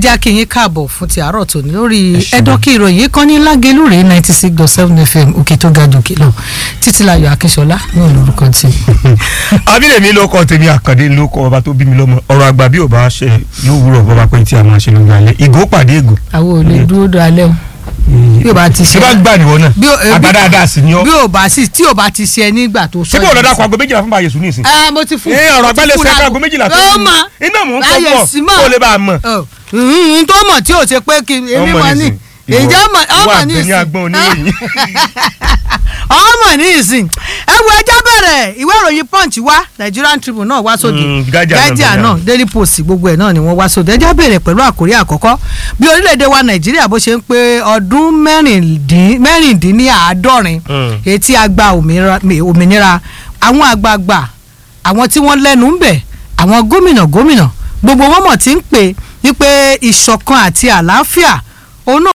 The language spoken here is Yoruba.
jẹ́ kí yín káàbọ̀ fún ti àárọ̀ tòní lórí Ẹ ṣeun. ẹ̀dọ́kì ìròyìn kan ní lágelúrè ninety six dot seven fm òkè tó ga jòkè lọ títílayọ̀ akínṣọlá ní olórúkọ tí. abílẹ̀mí ló kọ́ tèmi àkàndé ló kọ́ ọba tó bí mi lọ́mọ ọ̀rọ̀ àgbà bí ò bá ṣe yóò wúrọ̀ bọ́ba pé tí a máa ṣe ló ń gbalẹ̀ ìgò pàdé ìgò. àwọn ò lè dúró do alẹ́ o bí o bá ti ṣe ṣé bá gbà níwọ náà bí o- eh, àgbà bí- dáadáa sì ni ọ́ bí o bá sì tí o bá ti ṣe nígbà tó sọ ṣé bí ọ̀dọ́ yìí dàpọ̀ aago méjìlá fún báyìí sùn nísìn. ẹ mo ti fún ẹ ọ̀rọ̀ mo ti àgbálẹ̀ fún ṣe láago. aago méjìlá tó ó ń mọ iná mò ń láyé kọ́ sí pọ̀ mọ́. kó lè bá a mọ̀. n tó mọ̀ tí o ṣe pé kí èmi Ọmọ mọ̀ ní nísìn, ìwọ- ìjọ mọ̀ ìwọ ọmọ ní àgbẹ̀ ní ìsìn agbọ́n oníròyìn. ọmọ ní ìsìn ẹ wo ẹjọ́ bẹ̀rẹ̀ ìwé ìròyìn punch wá Nigerian Tribune náà wá sóde Mm, Guardian náà Guardian bẹ̀rẹ̀. náà Daily Post gbogbo ẹ̀ náà ni wọ́n wá sóde ẹjọ́ bẹ̀rẹ̀ pẹ̀lú àkórí àkọ́kọ́ bí orílẹ̀-èdè wa Nàìjíríà bó ṣe ń pé ọdún mẹ́rìndín- mẹ́rìndínláàádọ́rin Mm. etí agba òmìnira òmìnira àwọn àgbààgbà àwọn tí wọ́n lẹ́nu ń bẹ̀ àwọn gómìnà gómìnà gbogbo wọn mọ̀ tí ń pè wípé ìṣọ̀kan àti àlàáfíà òun náà